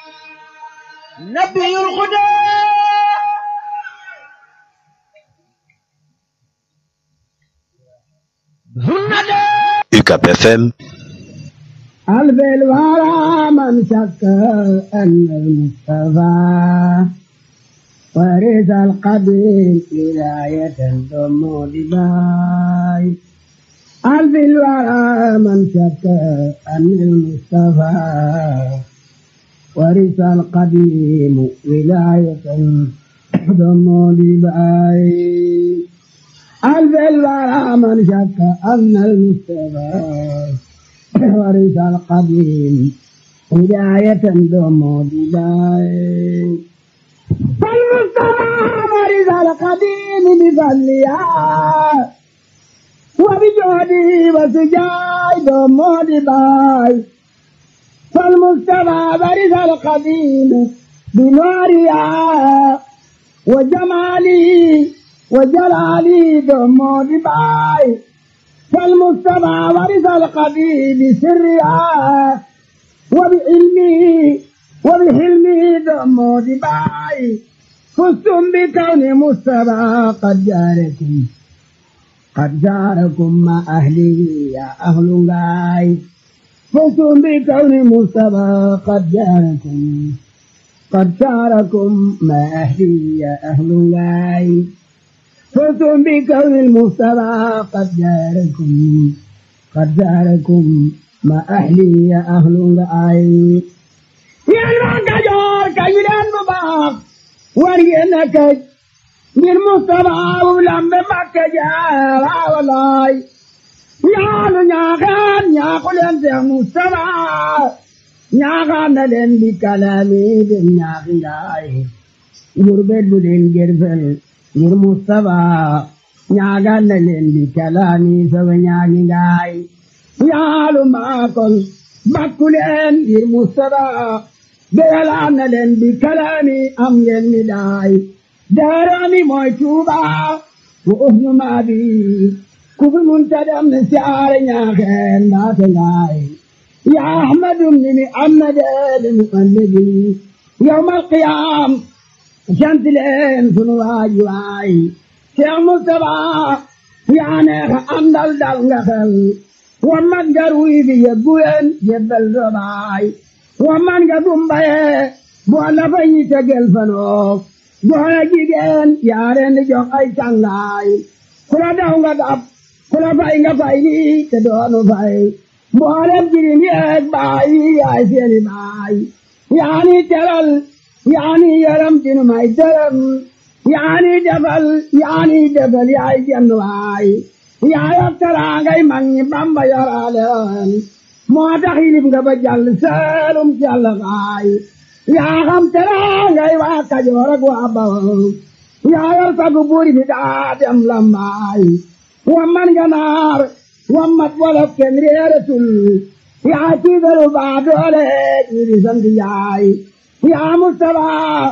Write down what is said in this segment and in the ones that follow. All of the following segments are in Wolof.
نبي الهدى هندا UCAP FM قلب الورى من شك أن المصطفى ورث القديم ولاية ثم دباي قلب الورى من شك أن المصطفى ورث القديم ولاية ثم دباي قلب الورى من شك أن المصطفى ورث القديم هداية دوم بداية فالمصطفى ورث القديم بفضلها وبجهده وسجاي دوم بداية فالمصطفى ورث القديم بنورها وجمالي وجلالي دوم بداية فالمصطفى ورث القديم بسرها وبعلمه وبحلمه دم دباي فزتم بكون مصطفى قد جاركم قد جاركم مع أهله يا أهل غاي فزتم بكون مصطفى قد جاركم قد جاركم مع أهله يا أهل غاي فزتم بكون المصطفى قد جاركم قد جاركم ما أهلي يا أهل العين يا المعكجور كيلان مباق ورينك من مصطفى ولم بمكجار والله يا نياغان يا قلن يا مصطفى نياغان لن بكلامي بنياغي يربد بدين جرفل ngir Mustapha ñaagal na leen di kalaami sawa ñaagi ngaay yaalu maakol bakku leen ngir Mustapha beyalaan na leen di kalaami am ngeen mi daay daarami mooy Tuuba wa uhnu maabi ku fi munta dem ne siyaare ñaaxeen mbaate ngaay ya ahmadum ni mi amnade mi annabi yawmal qiyaam sant leen sunu waay waay Cheikh Moustapha yaa neex àndal dal nga xel wa man nga ruy bi yebbu leen yebbal sa baay wa man nga gumbaye boo la fa ñi tegel fanoo boo la jigéen yaa leen di jox ay cangaay ku la daw nga dab ku la fay nga fay lii te doonu fay mboolem jirim yeeg baay yaay seeni baay yaa ni teral yaani yaram dinu may dërëm yaani defal yaani defal yaay jenn waay yaa yor teraangay mag ñi Bamba yoraaleen moo tax yilib nga ba jàll seelum jàll waay yaa xam teraangay waa Kajoor ak waa Bawol yaa yor sagu buur bi daa dem lambaay wamman nga naar wammat wolof kenn réeratul yaa tiigalu baa doole ñi di sant yaay يا مصطفى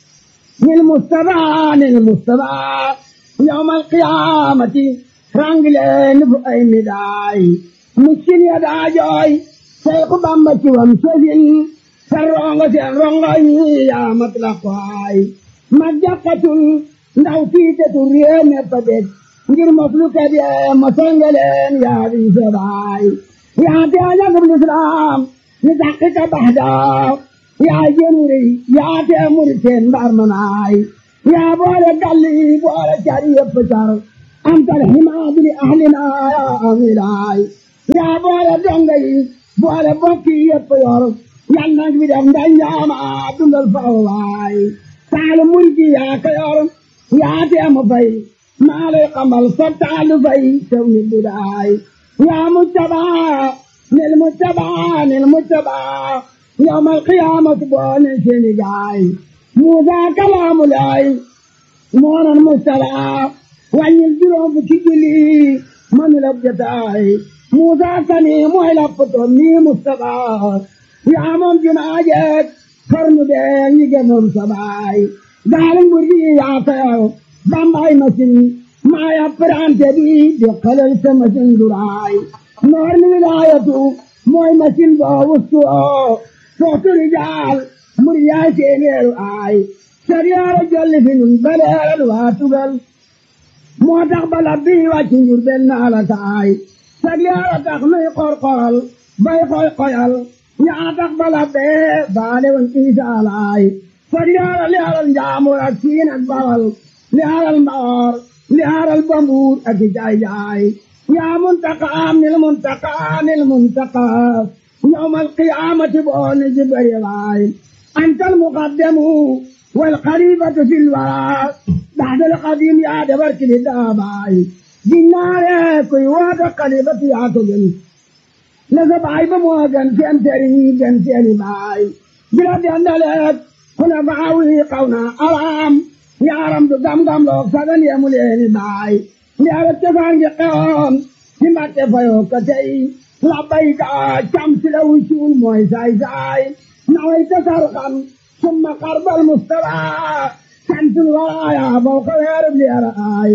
للمصطفى للمصطفى يوم القيامة رانجلين بأي مداي مسكين يدا جوي شيخ بامبتي ومسجين سرونغ سرونغ يا مطلقاي مجاقة ndaw fiite tu réeme padet ngir mafluka de masangaleen yaa bi sabaay yaa te ajagum l'islam ni taxqiqa bahdaa yaa jënuri yaa te muri teen mbaar manaay yaa boole galli boole cari yëpp car antal himaadu li ahlina yaa amilaay yaa boole donga yi boole bokki yëpp yor yal nag bi def ndanjaama dundal faw waay taale murji yaa ka yor yaa te mu fay maa lay xamal sa taalu fay tew ni budaay yaa mujtabaa nil mujtabaa nil mujtabaa يوم القيامة بون سنجاي موسى كلام الله مون المستلع وان الجروب كجلي من لبجتاي موسى كني موهلا فتوني مستقى يا من جناجت فرم بين يجنون سباي دارن برجي يا فيو بامباي مسين ما يا فران تبي دخل سمسن دراي نور من ولايته موي مسين باوستو صوت رجال mur yaay seeneeru aay sariyaara jolli fi nun baleeral waa tugal moo tax bala bii wàcc njur benn ala taay sariyaara tax nuy qorqoral bay koy koyal ñaa tax bala bee baale woon iisa alaay sariyaara li alal njaamur ak siin ak bawal li alal mbaor li alal bambuur ak i jaay jaay yaa muntaqaam nil muntaqaa nil muntaqaa يوم القيامة بون جبريل أنت المقدم والخليفة في الوراء بعد القديم يا دبرك للداباي دينار كي واد خليفة يا تجن لزباي بموغن في أمتري جن في باي بلاد أندلت هنا بعوي قونا أرام يا رم دم دم لوك سدن يا مولين باي يا رتفان قوم كما تفيو كتي لبيك شمس لو شول موي زاي زاي نويت سرقا ثم قرب المستوى شمس الورايا فوق الهرب لأرآي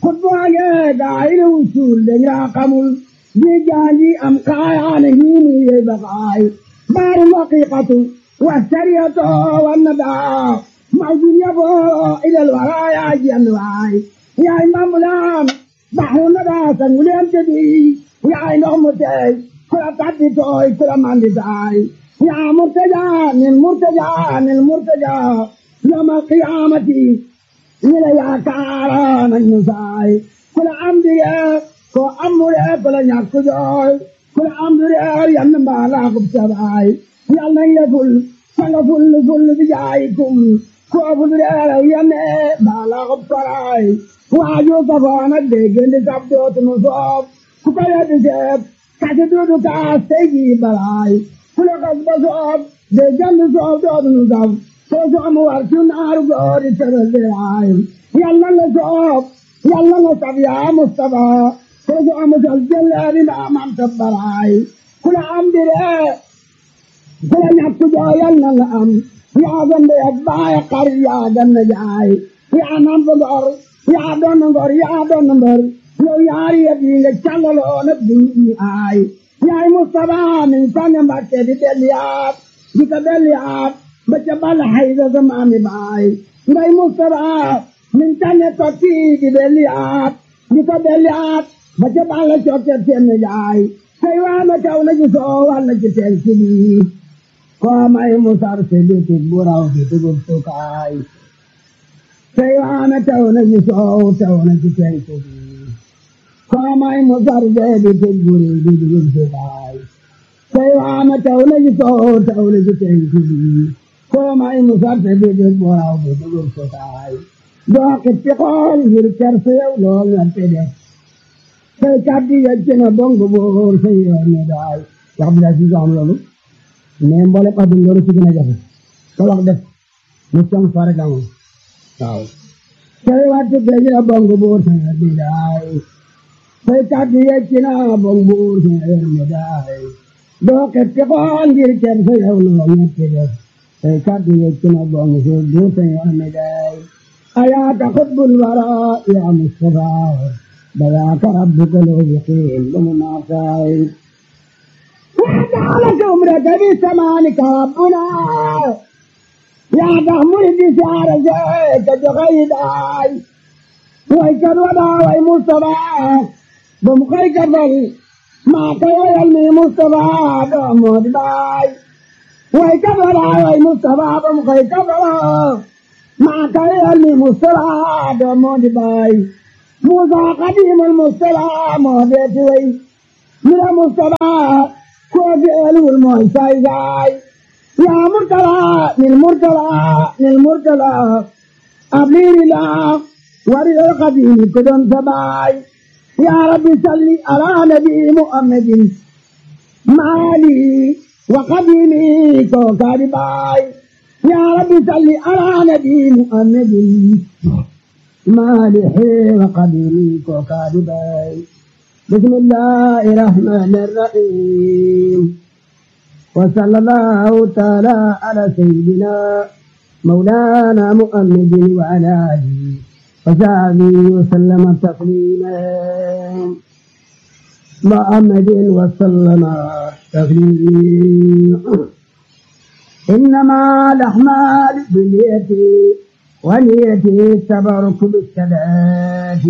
خطبها قايل وشول لنيا قمل بيجاني أم قايا نهيني يبقاي بار الحقيقة والسرية والندى موجود يبو إلى الورايا جنواي يا إمام الآن بحر الندى سنولي أمتدي yaay ndox mu teey ku la tàddi tooy ku la mandi taay yaa murtaja nil murtaja nil murtaja yawmal qiyaamati ñi la yaakaara nañ ñu saay ku la am dige ko amure ku la ñàkk jooy ku la am dige yann mbaa laa kub sabaay yal nañ la ful sanga ful ful bi jaayikum ko ful dige yanne mbaa laa kub saraay waaju kafaana déggandi sab dootu nu soob ku ko yeddi seeb kasi duudu kaas tey jii balaay ku la kas ba soob de jandi soob doodu nu saf soo soomu war ci naaru goori tebel diraay yàlla la soob yàlla la saf yaa Mustafa soo soomu sal jëleeri mbaa mam tabbaraay ku la am dire ku la ñàkk joo yàlla la am yaa gande ak baay xar yaa ganna jaay yaa nam fa ngor yaa doon ngor yaa doon mbër yow yaari yëpp yi nga càllaloo nag di ñu aay yaay Mustafa min sànni Mbàkke di delliyaat di ko delliyaat ba ca bal hayda sa maami baay ngay Mustafa min sànni tokki di delliyaat di ko delliyaat ba ca bal cokke seen jaay say waana kaw na ci soo walla ci teen si bii koo may musar si biti buraw di dugub sukaay say waana taw na ci soow taw na ci teen si bii kamay mo sarde di tegguri di dugub sukaay say waana taw na ci soow taw na ci teen si bii kamay mo sarde di dugub buraw di dugub sukaay doo xippi xool ngir kerse yow lool nga te def say kàddu yëcc na bongo boor say yoon ne daay wax bi daal si am loolu mais mboolem adduna loolu si gën a jafe ko wax def mu cong fare gamoon waaw say wattu gëj na bongo boor say yoon ne daay say kàddu yëcc na bongo boor say yoon ne daay doo xippi xool ngir kerse yow lool nga te def say kàddu yëcc na bongo boor say yoon ne daay أياك خطب الوراء يا مصطفى بذاك ربك لو يقيم بمناصائب وجعلك عمرك بسمانك ربنا يا تحمل بسعر زيك جغيداي ويك الوضع وي مصطفى بمخيك بل ما كي يلمي مصطفى بمود باي ويك الوضع وي مصطفى بمخيك بل ما كان المصطلح دمود باي موسى قديم المصطلح مودت وي من المصطلح كوفي الو الموسى زاي يا مرتلى للمرتلى للمرتلى أبلي لا ورد القديم كدن سباي يا ربي صلي على نبي محمد مالي وقديمي كوكاري باي يا رب صل على نبي محمد مالح وقدير وكاذبي بسم الله الرحمن الرحيم وصلى الله تعالى على سيدنا مولانا محمد وعلى اله وصحبه وسلم تسليما محمد وسلم تسليما إنما الأحمال بنيتي ونيتي التبرك بالسداد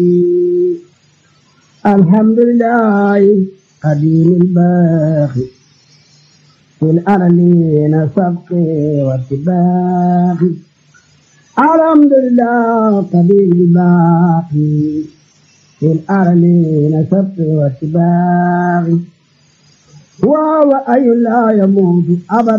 الحمد لله قديم الباقي في الأرلين سبقي واتباقي الحمد لله قديم الباقي في الأرلين سبقي واتباقي وهو أي لا يموت أبدا